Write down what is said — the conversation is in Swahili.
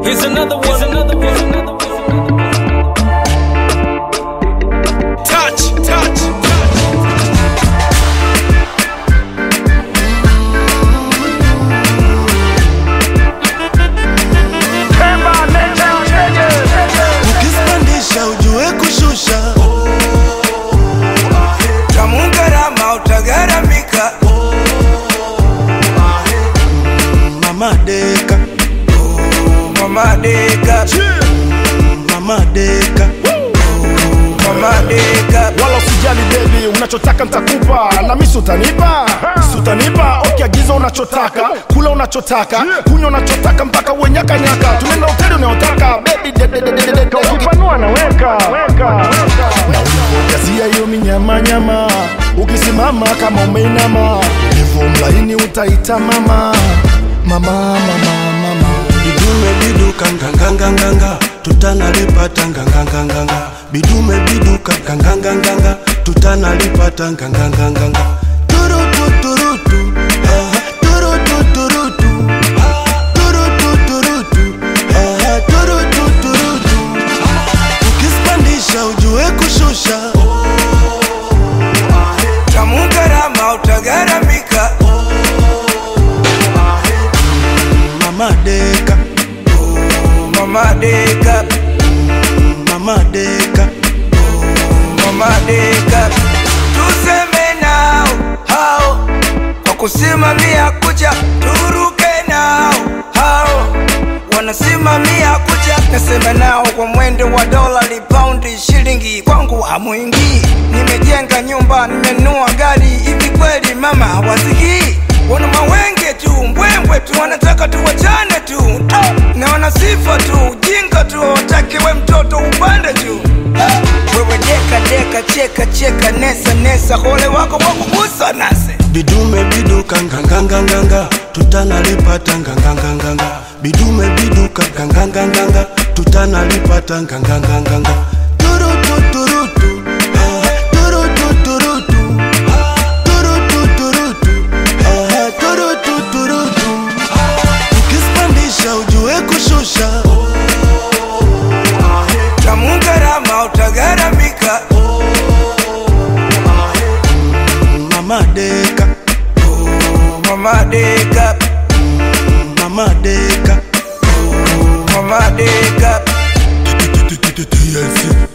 Here's another one. Here's another one. Here's another one. Touch, touch, touch. ukizipandisha ujue kushusha tamungarama utagaramika mama deka mama deka mama deka mama deka wala usijali bebi unachotaka ntakupa na misi utanipa si utanipa ukiagiza unachotaka kula unachotaka kunywa unachotaka mpaka uwenyakanyaka tunaenda hoteli unayotaka bebi ukipanua naweka na ulivyojazia hiyo minyamanyama ukisimama kama umeinama hivyo mlaini utaita mama mama mama mama bidume biduka nganganganganga tutanalipata nganganganganga bidume biduka nganganganganga tutanalipata nganganganganga turututurutu aha, turututurutu turututurutu aha, turututurutu ukizipandisha ujue kushusha tamungarama utagaramika mama deka mama deka mama deka mama deka tuseme nao hao kwa kusimamia kucha turuke nao hao wanasimamia kucha nasema nao kwa mwendo wa dola paundi shilingi kwangu hamwingii nimejenga nyumba nimenua gari hivi kweli mama hawasikii wana mawenge tu mbwembwe tu wanataka tuwachane tu Ah, na wana sifa tu jinga tu watakiwe mtoto upande juu wewe deka deka cheka cheka nesa nesa hole wako wakugusa nase bidume biduka nganganganganga tutanalipata nganganganganga bidume biduka nganganganganga tutanalipata nganganganganga turututurutu aha, turututurutu turututurutu aha, turututurutu ukizipandisha ujue kushusha tamungarama utagaramika mama deka mama deka mama deka mama deka TLC